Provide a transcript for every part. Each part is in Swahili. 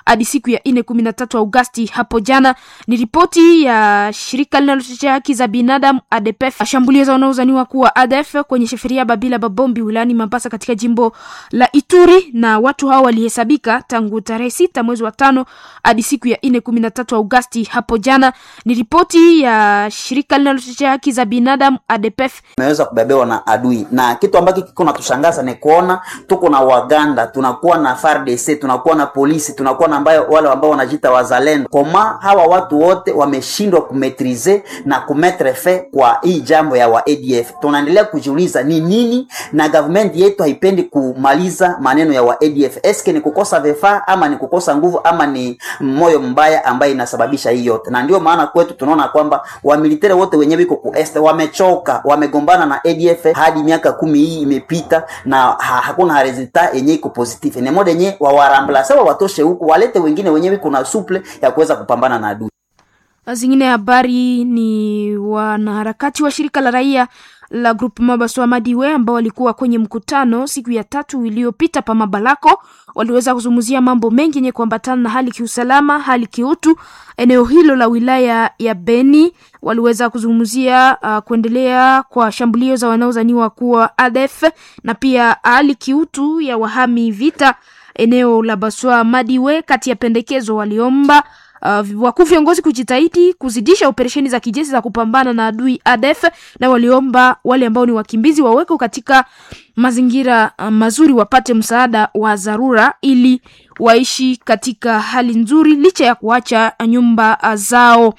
hadi siku ya nne kumi na tatu Agosti hapo jana. Ni ripoti ya shirika linalotetea haki za binadamu ADPF. Shambulio za wanaozaniwa kuwa ADF kwenye sheferia Babila Babombi wilayani Mambasa katika jimbo la Ituri, na watu hao walihesabika tangu tarehe sita mwezi wa tano hadi siku ya nne kumi na tatu Agosti hapo jana. Ni ripoti ya shirika linalotetea haki za binadamu ADPF. Tumeweza kubebewa na adui, na kitu ambacho kiko natushangaza ni kuona tuko na Waganda, tunakuwa na FARDC, tunakuwa na polisi, tunakuwa na ambayo wale ambao wanajiita wazalendo. Koma hawa watu wote wameshindwa kumetrize na kumetre fe kwa hii jambo ya wa ADF. Tunaendelea kujiuliza ni nini, na government yetu haipendi kumaliza maneno ya wa ADF. Eske ni kukosa vifaa ama ni kukosa nguvu ama ni moyo mbaya ambaye inasababisha hii yote? Na ndio maana kwetu tunaona kwamba wamilitari wote wenye wiko ku este wamechoka, wamegombana na ADF hadi miaka kumi hii imepita na ha, hakuna resulta yenye iko positive. Ni moja yenye wawarambla sawa, watoshe huku walete wengine wenye wiko na suple ya kuweza kupambana na adui. Zingine habari ni wanaharakati wa shirika la raia la Grupu Mabaswa Madiwe ambao walikuwa kwenye mkutano siku ya tatu iliyopita pa Mabalako, waliweza kuzungumzia mambo mengi yenye kuambatana na hali kiusalama, hali kiutu eneo hilo la wilaya ya Beni. Waliweza kuzungumzia uh, kuendelea kwa shambulio za wanaozaniwa kuwa ADF na pia hali kiutu ya wahami vita eneo la Baswa Madiwe. Kati ya pendekezo waliomba Uh, wakuu viongozi kujitahidi kuzidisha operesheni za kijeshi za kupambana na adui ADF, na waliomba wale ambao ni wakimbizi wawekwe katika mazingira uh, mazuri, wapate msaada wa dharura ili waishi katika hali nzuri licha ya kuacha nyumba uh, zao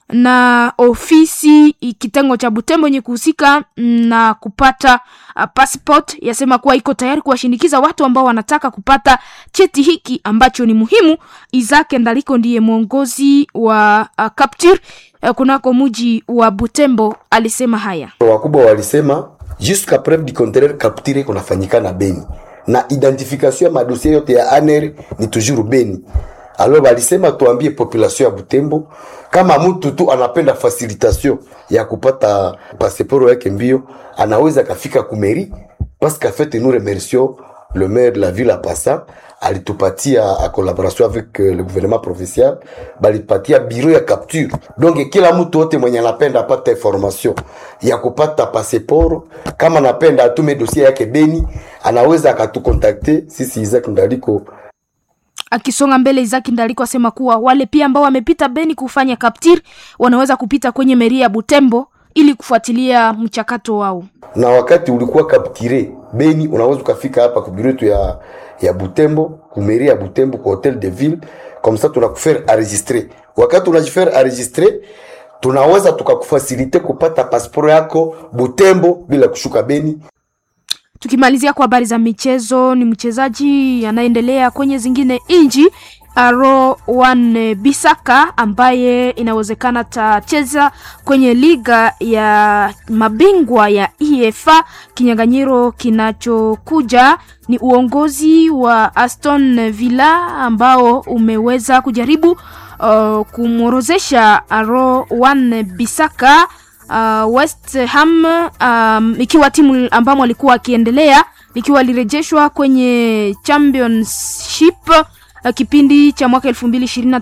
na ofisi kitengo cha Butembo yenye kuhusika na kupata uh, passport yasema kuwa iko tayari kuwashindikiza watu ambao wanataka kupata cheti hiki ambacho ni muhimu. Isaac Ndaliko ndiye mwongozi wa uh, Capture uh, kunako muji wa Butembo alisema haya. Wakubwa walisema jusqu'à preuve du contraire Capture kunafanyika na Beni na identification ya madosie yote ya ANR ni toujours Beni. Alors balisema tuambie population ya Butembo kama mtu tu anapenda facilitation ya kupata pasiporo yake mbio, anaweza kafika kumeri parce qu'en fait nous remercions le maire de la ville à Passa alitupatia a collaboration avec euh, le gouvernement provincial balipatia bureau ya capture. Donc kila mtu wote mwenye anapenda apata information ya kupata pasiporo, kama anapenda atume dossier yake Beni, anaweza akatukontakte sisi Isaac Ndaliko Akisonga mbele Izaki Ndaliko asema kuwa wale pia ambao wamepita Beni kufanya kaptir wanaweza kupita kwenye meri ya Butembo ili kufuatilia mchakato wao. na wakati ulikuwa kaptire Beni, unaweza ukafika hapa kubirutu ya ya Butembo kumeri ya Butembo kwa hotel de ville, comme ça tunakufere enregistrer. Wakati unajifere enregistrer, tunaweza tukakufasilite kupata pasiporo yako Butembo bila kushuka Beni. Tukimalizia kwa habari za michezo, ni mchezaji anaendelea kwenye zingine inji Aro Wan Bisaka ambaye inawezekana tacheza kwenye liga ya mabingwa ya EFA. Kinyang'anyiro kinachokuja ni uongozi wa Aston Villa ambao umeweza kujaribu uh, kumworozesha Aro Wan Bisaka uh, West Ham um, ikiwa timu ambamo alikuwa akiendelea likiwa lirejeshwa kwenye championship uh, kipindi cha mwaka 2025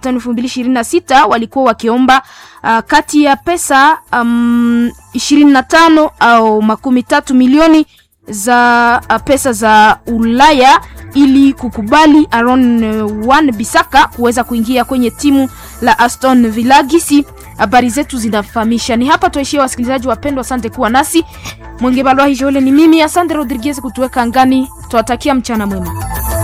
2026 walikuwa wakiomba uh, kati ya pesa um, 25 au makumi tatu milioni za uh, pesa za Ulaya ili kukubali Aaron uh, Wan Bisaka kuweza kuingia kwenye timu la Aston Villa. Gisi habari zetu zinafahamisha. Ni hapa tuishie, wasikilizaji wapendwa, asante kuwa nasi. Mwenge Balwa Hijole ni mimi, asante Rodriguez kutuweka angani. Tuwatakia mchana mwema.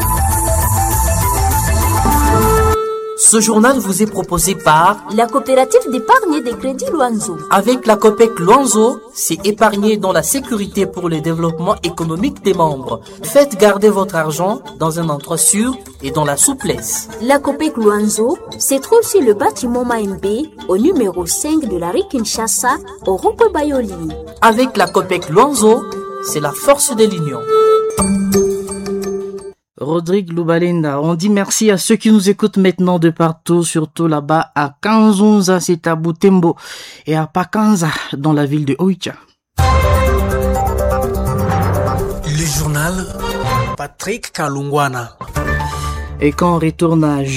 Ce journal vous est proposé par La coopérative d'épargne et de crédit Loanzo. Avec la COPEC Luanzo, c'est épargner dans la sécurité pour le développement économique des membres. Faites garder votre argent dans un endroit sûr et dans la souplesse. La COPEC Luanzo se trouve sur le bâtiment Maembe au numéro 5 de la rue Kinshasa au rond-point Bayoli. Avec la COPEC Luanzo, c'est la force de l'union. Rodrigue Lubalenda, on dit merci à ceux qui nous écoutent maintenant de partout, surtout là-bas à Kanzunza, c'est à Butembo, et à Pakanza, dans la ville de Oicha. Le journal Patrick Kalungwana. Et quand on retourne à